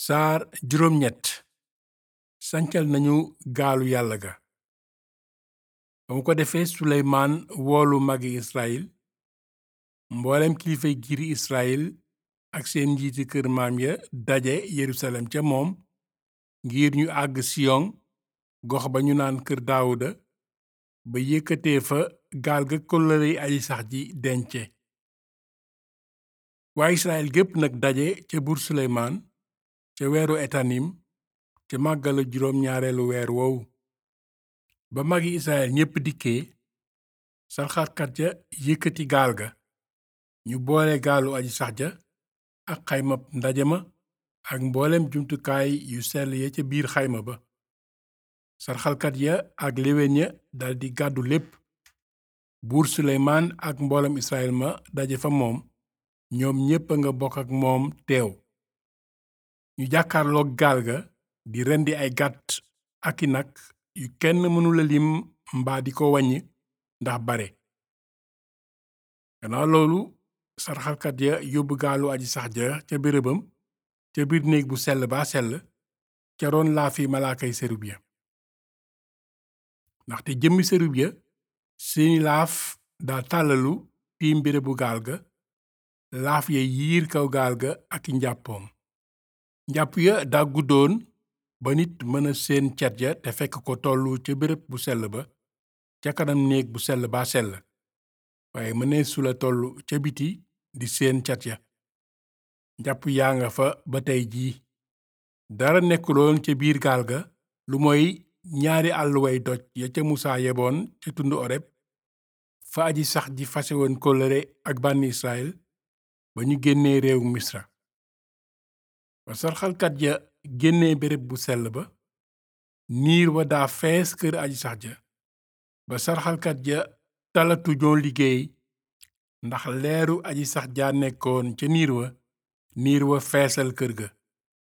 saar juróom ñett sancal nañu gaalu yàlla ga ba mu ko defee suleymaan woolu magi israyil mboolem kilifay giiri israyil ak seen njiiti kër maam ya daje yerusalem ca moom ngir ñu àgg siyon gox ba ñu naan kër daawuda ba yëkkatee fa gaal ga kóllërey aji sax ji dence waa israyil gépp nag daje ca buur suleymaan ca weeru etanim ca màggalu juróom ñaareelu weer woowu ba magi israyil ñépp dikkee sarxalkat ja yëkkati gaal ga ñu boole gaalu aji sax ja ak xaymab ndaje ma ak mboolem jumtukaay yu sell ya ca biir xayma ba sarxalkat ya ak léwén ya daldi gàddu lépp buur suleymaan ak mboolem israyil ma daje fa moom ñoom ñépp a nga bokk ak moom teew ñu jàkkaarloog gaal ga di rendi ay gàtt ak i nag yu kenn mënula lim mbaa di ko waññ ndax bare gannaaw loolu sarxalkat ya yóbbu gaalu aji sax ja ca bérébam ca biir néeg bu sell ba sell ca roon laafi malaakay serub ya ndaxte jëmmi serub ya seeni laaf daa tàllalu tiim bérébu gaal ga laaf ya yiir kaw gaal ga ak i njàppoom njàpp ya daa guddoon ba nit mën a seen cet ya te fekk ko tollu ca béréb bu sell ba ca kanam néeg bu sell ba sell waaye mënee sula tollu ca biti di seen cat ya njàpp yaa nga fa ba tey jii dara nekkuloon ca biir gaal ga lu mooy ñaari àlluway doj ya ca musaa yeboon ca tund oreb fa aji sax ji fase woon kóllëre ak bànni israel ba ñu génnee réew misra ba sarxalkat ya génnee béréb bu sell ba niir wa daa fees kër aji sax ja ba sarxalkat ya talatu ñoo liggéey ndax leeru aji sax jaa nekkoon ca niir wa niir wa feesal kër ga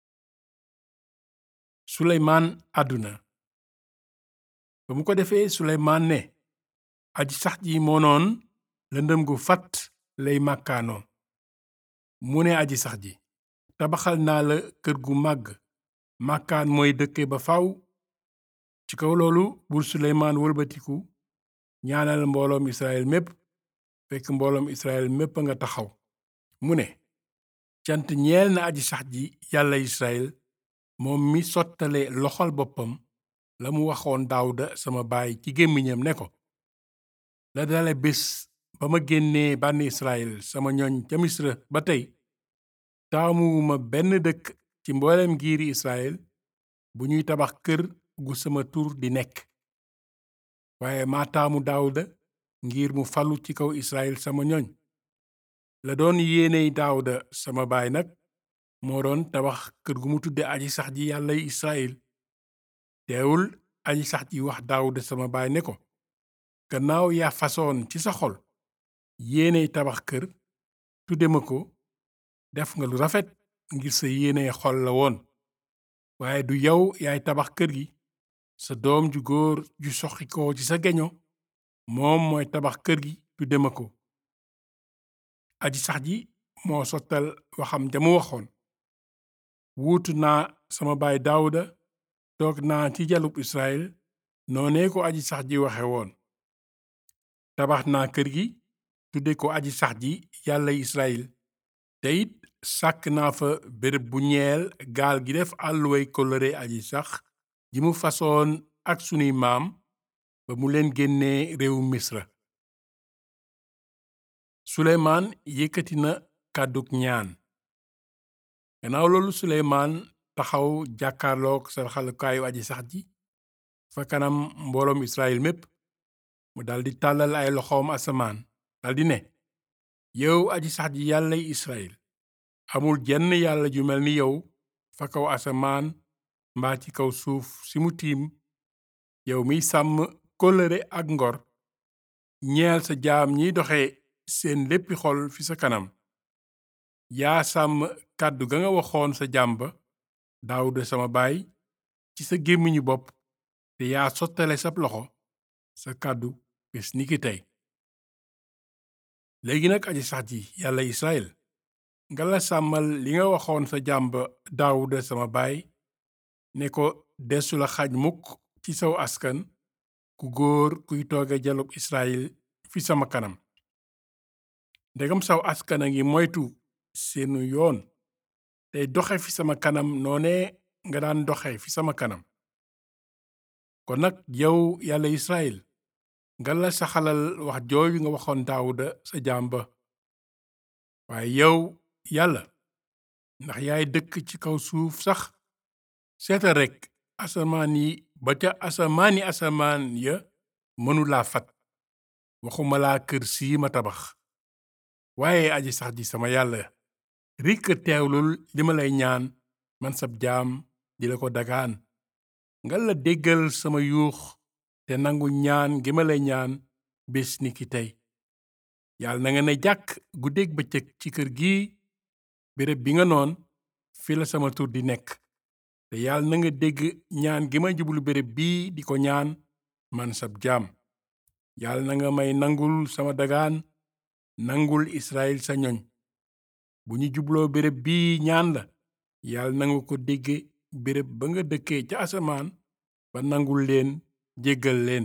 suleymaan àdduna ba mu ko defee suleymaan ne aji sax ji moonoon lëndëm gu fat lay màkkaanoo mu ne aji sax ji tabaxal naa la kër gu màgg màkkaan mooy dëkke ba faw ci kaw loolu buur suleymaan wëlbatiku ñaanal mbooloom israel mépp fekk mbooloom israel mépp a nga taxaw mu ne cant ñeel na aji sax ji yàlla israel moom mi sottale loxol boppam la mu waxoon daawuda sama baay ci gémmiñam ne ko la dale bés ba ma génnee bànni israel sama ñoñ ca misra ba tey taamuwuma benn dëkk ci mboolem giiri israel bu ñuy tabax kër gu sama tur di nekk waaye maa taamu daawuda ngir mu falu ci kaw israel sama ñoñ la doon yéeney daawuda sama baay nag moo doon tabax kër gu mu tudde aji sax ji yàllay israel teewul aji sax ji wax daawuda sama baay ne ko gannaaw yaa fasoon ci sa xol yéeney tabax kër tudde ma ko def nga lu rafet ngir sa yéeney xol la woon waaye du yow yaay tabax kër gi sa doom ju góor ju soxi ko ci sa geño moom mooy tabax kër gi tudde ma ko aji sax ji moo sottal waxam jamu waxoon wuutu naa sama baay daawuda toog naa ci jalub israel noonee ko aji sax ji waxe woon tabax naa kër gi tudde ko aji sax ji yàlla israel te it sàkk naa fa béréb bu ñeel gaal gi def àlluway kóllëre aji sax ji mu fasoon ak sunuy maam ba mu leen génnee réewu misra suleymaan yëkkati na kàddug ñaan gannaaw loolu suleymaan taxaw jàkkaarloog sarxalukaayu aji sax ji fa kanam mbooloom israel mépp mu daldi tàllal ay loxoom asamaan daldi ne yow aji sax ji yàllay israel amul jenn yàlla ju mel ni yow fa kaw asamaan mbaa ci kaw suuf si mu tiim yow miy sàmm kóllëre ak ngor ñeel sa jaam ñiy doxe seen léppi xol fi sa kanam yaa sàmm kàddu ga nga waxoon sa jaam ba daawuda sama baay ci sa gémmiñu bopp te yaa sottale sab loxo sa kàddu bés niki tey léegi nag aji sax ji yàlla israel nga la sàmmal li nga waxoon sa jàmb daawuda sama baay ne ko desu la xaaj mukk ci saw askan ku góor kuy tooge jalub israel fi sama kanam ndegam saw askan a ngi moytu seenu yoon tey doxe fi sama kanam noone nga daan doxe fi sama kanam kon nag yow yàlla israel nga la saxalal wax jooju nga waxoon daawuda sa jaam ba waaye yow yàlla ndax yaay dëkk ci kaw suuf sax seetal rekk asamaan yi ba ca asamaani asamaan ya mënulaa fat waxuma laa kër sii ma tabax waaye aji sax ji sama yàlla rikk teewlul li ma lay ñaan man sab jaam di la ko dagaan nga la déggal sama yuux te nangu ñaan gi ma lay ñaan bés ni ki tey yàlla na nga ne jàkk guddeeg bëccëg ci kër gi béréb bi nga noon fi la sama tur di nekk te yàlla na nga dégg ñaan gi ma jublu béréb bii di ko ñaan man sab jaam yàlla na nga may nangul sama dagaan nangul Israël sa ñoñ bu ñu jubloo béréb bii ñaan la yàlla na nga ko dégge béréb ba nga dëkkee ca asamaan ba nangul leen jéggal leen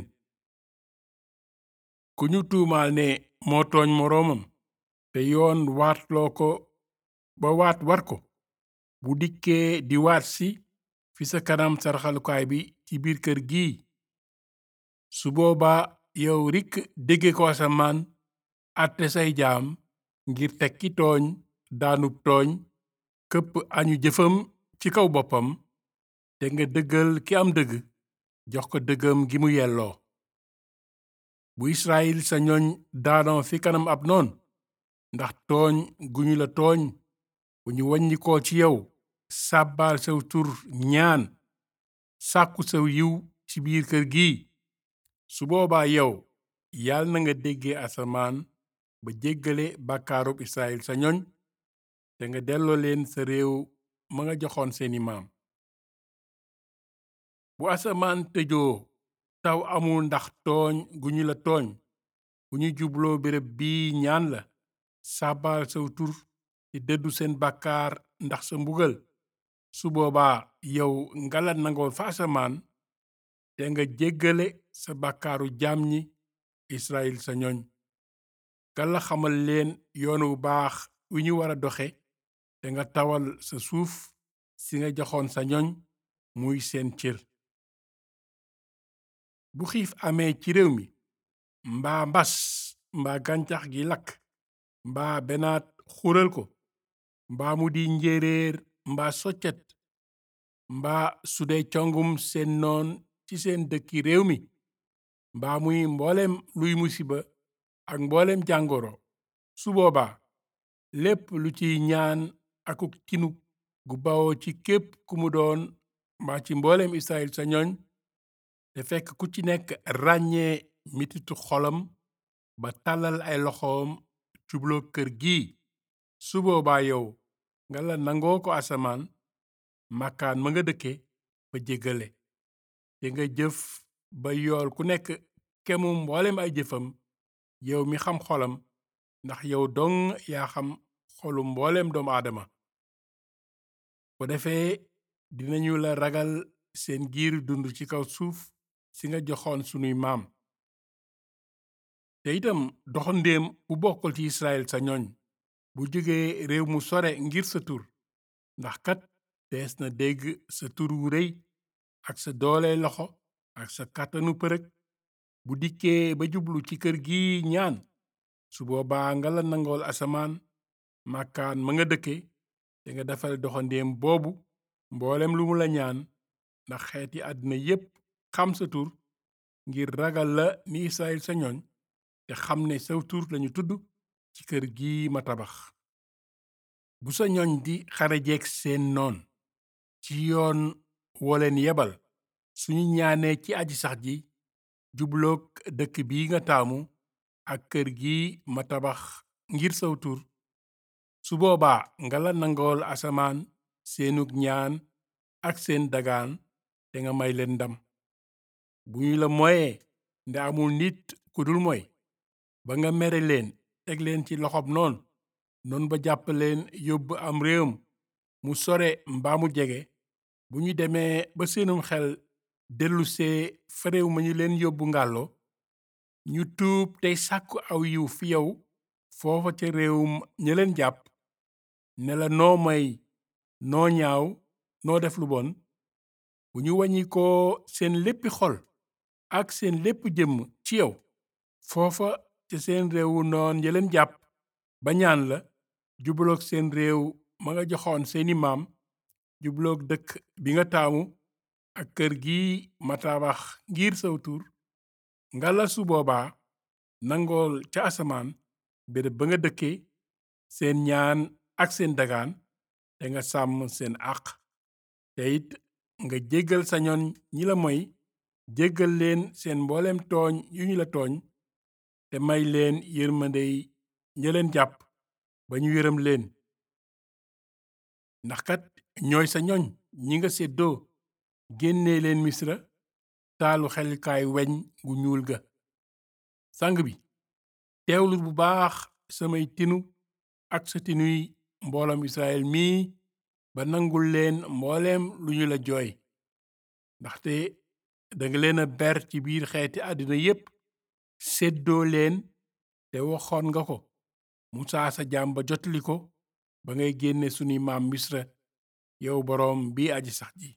ku ñu tuumaal ne moo tooñ moroomam te yoon waatloo ko ba waat war ko bu dikkee di waat si fi sa kanam sarxalukaay bi ci biir kër gi su boobaa yow rikk dégge ko asamaan àtte say jaam ngir teg ki tooñ daanub tooñ këpp añu jëfam ci kaw boppam te nga dëggal ki am dëgg jox ko dëggam gi mu yelloo bu Israyil sa ñooñ daanoo fi kanam ab noon ndax tooñ gu ñu la tooñ bu ñu waññikoo ci yow sàbbaal saw tur ñaan sàkku saw yiw ci biir kër gi su boobaa yow yàlla na nga déggee asamaan ba jéggale bàkkaarub Israyil sa ñoñ te nga delloo leen sa réew ma nga joxoon seeni maam bu asamaan tëjoo taw amul ndax tooñ gu ñu la tooñ bu ñu jubloo béréb bii ñaan la sàbbaal saw tur te dëddu seen bàkkaar ndax sa mbugal su boobaa yow nga la nangool fa asamaan te nga jéggale sa bàkkaaru jaam ñi Israyil sa ñoñ nga la xamal leen yoon wu baax wi ñu war a doxe te nga tawal sa suuf si nga joxoon sa ñoñ muy seen cër bu xiif amee ci réew mi mbaa mbas mbaa gàncax gi lakk mbaa benaat xural ko mbaa mu di njéeréer mbaa soccet mbaa su dee congum seen noon ci seen dëkki réew mi mbaa muy mboolem luy musiba ak mboolem jàngoro su boobaa lépp lu ciy ñaan akuk tinu gu bawoo ci képp ku mu doon mbaa ci mboolem Israyil sa ñooñ te fekk ku ci nekk ràññee mititu xolam ba tàllal ay loxoom jubloo kër gi su boobaa yow nga la nangoo ko asamaan màkkaan ma nga dëkke ba jéggale te nga jëf ba yool ku nekk kemu mboolem ay jëfam yow mi xam xolam ndax yow dong yaa xam xolu mboolem doomu aadama ko defee dinañu la ragal seen giir dund ci kaw suuf si nga joxoon sunuy maam te itam doxandéem bu bokkul ci Israyil sa ñooñ bu jógee réew mu sore ngir sa tur ndax kat dees na dégg sa tur wu rëy ak sa doole loxo ak sa kàttanu përëg bu dikkee ba jublu ci kër gi ñaan su boobaa nga la nangool asamaan màkkaan ma nga dëkke te nga defal doxandéem boobu mboolem lu mu la ñaan ndax xeeti àddina yépp xam sa tur ngir ragal la ni Israyil sa ñooñ te xam ne saw tur lañu tudd ci kër gi ma tabax bu sa ñooñ di xarejeeg seen noon ci yoon woo leen yebal suñu ñaanee ci aji sax ji jubloog dëkk bi nga taamu ak kër gi ma tabax ngir saw tur su boobaa nga la nangool asamaan seenug ñaan ak seen dagaan te nga may leen ndam bu ñu la moyee nde amul nit ku dul moy ba nga mere leen teg leen ci loxob noon noonu ba jàpp leen yóbbu am réewam mu sore mbaa mu jege bu ñu demee ba seenum xel dellusee fa réew ma ñu leen yóbbu ngàllo ñu tuub tey sàkku aw yiw fi yow foofa ca réewum ña leen jàpp ne la noo may noo ñaaw noo def lu bon bu ñu wàññi ko seen léppi xol ak seen lépp jëmm ci yow foofa ca seen réewu noon ya leen jàpp ba ñaan la jubloog seen réew ma nga joxoon seeni maam jubloog dëkk bi nga taamu ak kër gi ma tabax ngir saw tur ngala su boobaa nangool ca asamaan béréb ba nga dëkke seen ñaan ak seen dagaan te nga sàmm seen àq te it nga jéggal sa ñoon ñi la moy jéggal leen seen mbooleem tooñ yu ñu la tooñ te may leen yërmandey ña leen jàpp ba ñu yërëm leen ndax kat ñooy sa ñoñ ñi nga séddoo génnee leen misra taalu xelkaay weñ gu ñuul ga sang bi teewlu bu baax samay tinu ak sa tinuy mbooloom israel mii ba nangul leen mbooleem lu ñu la jooy ndaxte danga leen a ber ci biir xeeti àddina yépp séddoo leen te waxoon nga ko musaa sa jaam ba jotali ko ba ngay génne sunuy maam misra yow boroom bi aji sax ji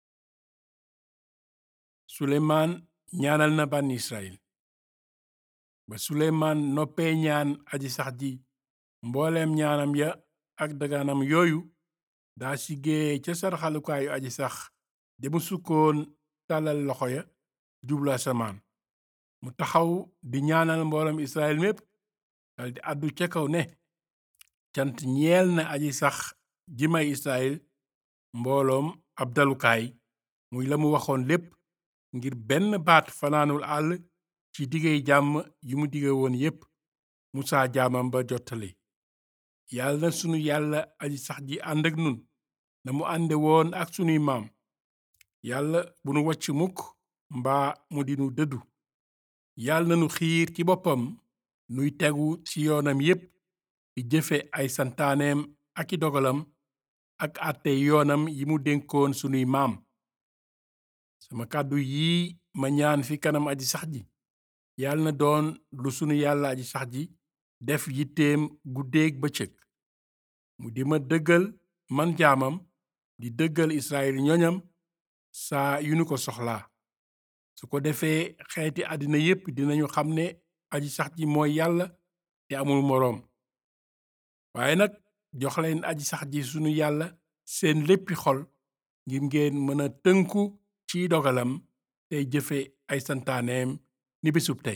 suleymaan ñaanal na bànn israel ba suleymaan noppee ñaan aji sax ji mbooleem ñaanam ya ak dagaanam yooyu daa siggee ca sarxalukaayu aji sax demu sukkoon tàllal loxo ya jublu asamaan mu taxaw di ñaanal mbooloom israel mépp daldi àddu ca kaw ne cant ñeel na aji sax ji may israel mbooloom ab dalukaay muy la mu waxoon lépp ngir benn baat fanaanul àll ci diggéey jàmm yi mu dige woon yépp musaa jaamam ba jottali yàlla na sunu yàlla aji sax ji ànd ak nun na mu ànde woon ak sunuy maam yàlla bu nu wacc mukk mbaa mu dinu dëddu yàlla na nu xiir ci boppam nuy tegu ci yoonam yépp di jëfe ay santaaneem ak i dogalam ak àtte yoonam yi mu dénkoon sunuy maam sama kàddu yii ma ñaan fi kanam aji sax ji yàlla na doon lu sunu yàlla aji sax ji def yitteem guddeeg bëccëg mu di ma dëggal man jaamam di dëggal israel ñoñam saa yu nu ko soxlaa su ko defee xeeti àddina yépp dinañu xam ne aji sax ji mooy yàlla te amul moroom waaye nag jox leen aji sax ji sunu yàlla seen léppi xol ngir ngeen mën a tënku ci dogalam tey jëfe ay santaaneem ni bisub tey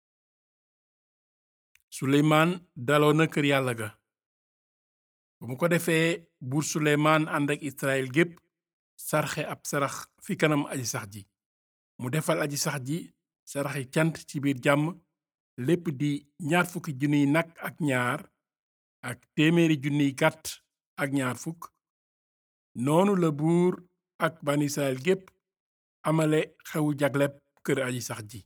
suleymaan daloo na kër yàlla ga ba mu ko defee buur suleymaan ànd ak israel gépp sarxe ab sarax fi kanam aji sax ji mu defal aji sax ji saraxi cant ci biir jàmm lépp di ñaar fukki junniy nag ak ñaar ak téeméeri junniy gàtt ak ñaar fukk noonu la buur ak ban israel gépp amale xewu jagleb kër aji sax ji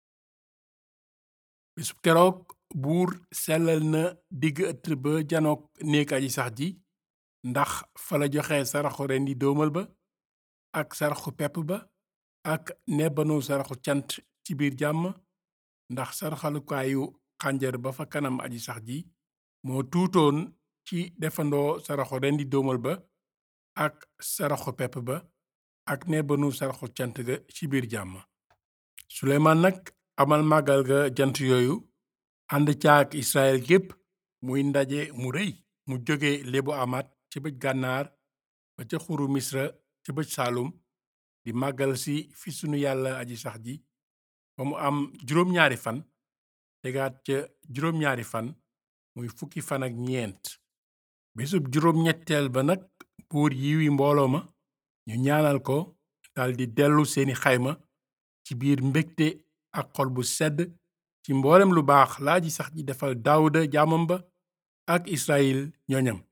bisub keroog buur sellal na digg ëtt ba janook néeg aji sax ji ndax fa la joxe saraxu rendi doomal ba ak saraxu pepp ba ak nebanu saraxu cant ci biir jàmm ndax saraxalukaayu xànjar ba fa kanam aji sax ji moo tuutoon ci defandoo saraxu rendi doomal ba ak saraxu pepp ba ak nebanu saraxu cant ga ci biir jàmm suleymaan nag amal màggal ga jant yooyu ànd caak israel gépp muy ndaje mu rëy mu jóge lebu amat ci bëj gànnaar ba ca xuru misra ca bëj saalum di màggal si fi sunu yàlla aji sax ji ba mu am juróom-ñaari fan tegaat ca juróom-ñaari fan muy fukki fan ak ñeent bisub juróom-ñetteel ba nag buur yiwi mbooloo ma ñu ñaanal ko daldi dellu seeni xayma ci biir mbégte ak xol bu sedd ci mboolem lu baax laa ji sax ji defal daawuda jaamam ba ak israel ñoñam